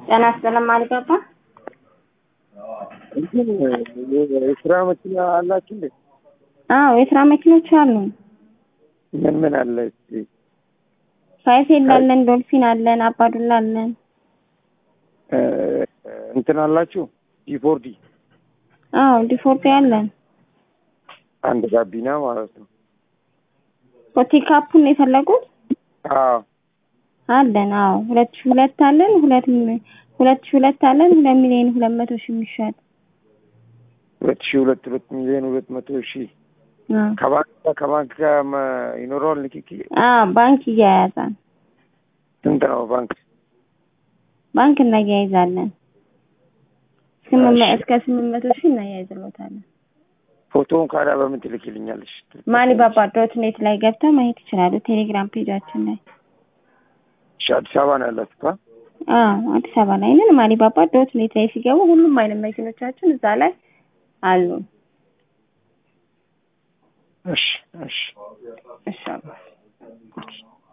ጤና ይስጥልኝ አልገባ እንትን የስራ መኪና አላችሁ እንዴ? አዎ የስራ መኪኖች አሉ። ምን ምን አለ እስቲ? ፋይፌል አለን፣ ዶልፊን አለን፣ አባዱላ አለን። እ፣ እንትን አላችሁ ዲፎርዲ አዎ ዲፎርዲ አለን። አንድ ጋቢና ማለት ነው። ፒካፑን የፈለጉት አዎ አለን። አዎ ሁለት ሺህ ሁለት አለን። ሁለት ሚ- ሁለት ሺህ ሁለት አለን። ሁለት ሚሊዮን ሁለት መቶ ሺህ የሚሸጥ ሁለት ሺህ ሁለት ሁለት ሚሊዮን ሁለት መቶ ሺህ አዎ ከባንክ ጋር ከባንክ ጋር መ- ይኖረዋል ንክኪ? አዎ ባንክ እያያዛል። ስንት ነው ባንክ? ባንክ እናያይዛለን። ስምንት መ- እሺ። እስከ ስምንት መቶ ሺህ እናያይዝሎታለን። ፎቶውን ካዳ በምን ትልክልኛለሽ? ማሊባባ ዶት ኔት ላይ ገብተው ማየት ይችላሉ። ቴሌግራም ፔጃችን ላይ እሺ፣ አዲስ አበባ ነው ያላችሁ? አ? አዎ አዲስ አበባ ላይ ነን። ማሊባባ ዶት ኔት ላይ ሲገቡ ሁሉም አይነት መኪኖቻችን እዛ ላይ አሉ። እሺ እሺ እሺ አባ።